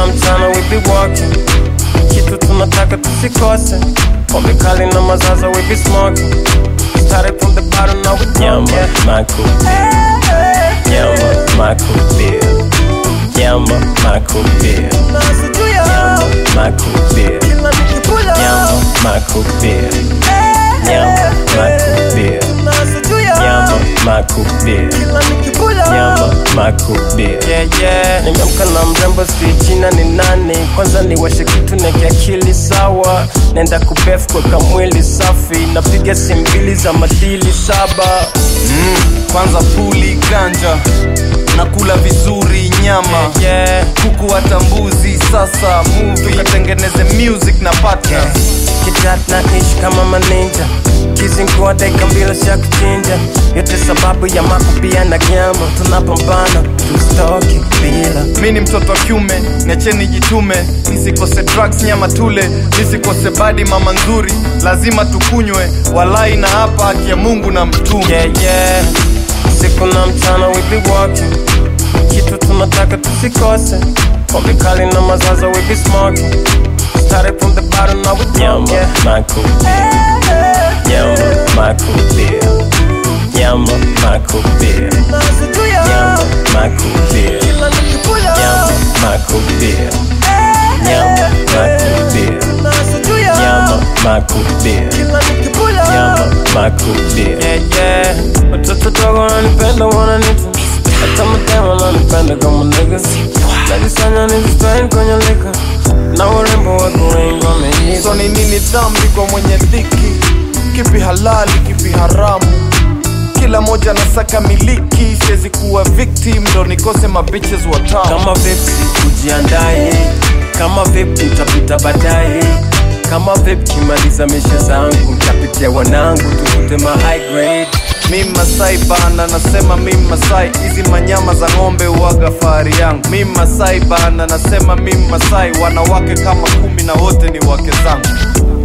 na mchana we be walking kitu tunataka tusikose pombe kali na mazaza we be smoking started from the bottom now we Nyama, yeah. makubia. Nyama, makubia. Nyama, makubia. Nyama, makubia. Nyama, makubia. Nyama, makubia. Nyama, makubia. Nyama, makubia. Yeah, yeah. Nimeamka na mrembo sijui jina ni nani kwanza niwashe kitu na kiakili sawa naenda kubef kweka mwili safi napiga simu mbili za madili saba mm, kwanza puli ganja nakula vizuri nyama yeah. kuku hata mbuzi sasa movie tukatengeneze music na partners kijat na ishi kama maninja kizingua dakika mbili cha kuchinja yote sababu ya makupia na gyama tunapambana tustoki bila mi ni mtoto wa kiume niacheni jitume nisikose drugs nyama tule nisikose badi mama nzuri lazima tukunywe walai na hapa haki ya mungu na mtume yeah, yeah. siku na mchana we be walking kitu tunataka tusikose pombe kali na mazaza we be smoking started from the bottom now we Nyama, yeah. makubia. Nyama, makubia. Nyama, makubia. Nyama, makubia. Nyama, makubia. Nyama, makubia. Nyama, makubia. Nyama, makubia. yeah, yeah. Watoto dogo wananipenda wananita hata mademu wananipenda kama nigga najisanya nizistrain kwenye lika na urembo wako wengi wameita so ni nini dhambi kwa mwenye dhiki kipi halali kipi haramu kila moja nasaka miliki siwezi kuwa victim ndo nikose mabiches watamu kama vipi ujiandae kama vipi utapita baadaye kama vipi kimaliza misha zangu ntapitia wanangu tukute ma high grade mi masai bana nasema mi masai hizi manyama za ng'ombe uwaga fahari yangu mi masai bana nasema mi masai wanawake kama kumi na wote ni wake zangu